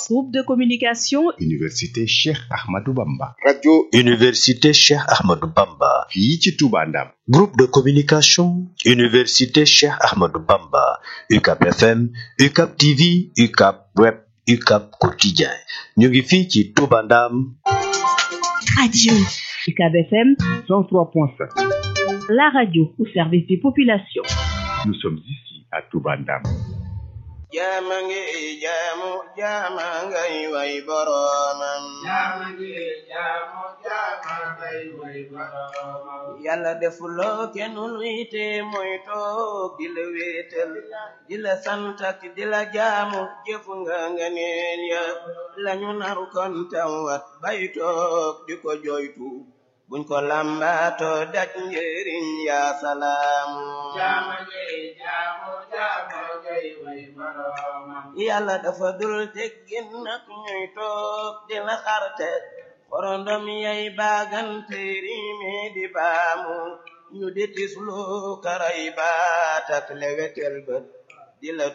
Groupe de communication Université Cheikh Ahmadou Bamba. radio Université Cheikh Ahmadou Bamba. fii ci Touba Ndam. Groupe de communication Université Cheikh Ahmadou Bamba. UCAP FM, UCAP TV, UCAP Web, UCAP Quotidien. ñu ngi fii ci Touba Ndam. Radio UCAB FM 103.5. la radio au service des populations. Nous sommes ici à Touba Ndam. jaama ngi jaamu jaama ngay way boroomam jaama ngi jaamu jaama ngay way boroomam yàlla defuloo kenn luy te mooy toog di la wéetal di la sant ak di la jaamu jëfu nga nga neen ya lañu naru kon tawat bay toog di ko joytu buñ ko lambaato daj njëriñ yaa salaamu jaama ngi jaamu jaama ngay way boroomam yàlla dafa dul teggin nag ñuy toog di la xarte xorondom yay baagante riime di baamu ñu di tislu karay baat ak lewetel bët di la